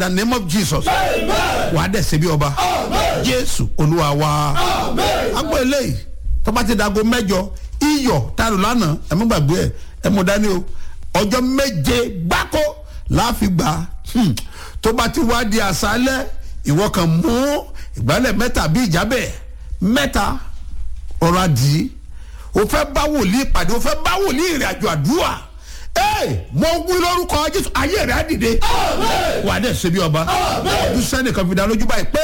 the name of jesus wàá dẹ̀ ṣe bí ọba jésù olúwa wa agbó eléyìí tó bá ti dago mẹ́jọ iyọ̀ tààrù lánàá ẹ mú gbàgbé ẹ ẹ mú dání o ọjọ́ méje gbáko láàfin gbà hmm, tó bá ti wá di àṣálẹ́ ìwọ kan mú ìgbálẹ̀ mẹ́ta bí ìjábẹ̀ mẹ́ta ọ̀rọ̀ àdì o fẹ́ bá wòlíì pàdé o fẹ́ bá wòlíì ìrìn àjò àdúrà ee mo wí lórúkọ jésù ayé rẹ̀ á dìde wà á dẹ̀ ṣe bí ọba ọdún sẹ́nìkan fi dá lójú báyìí pé.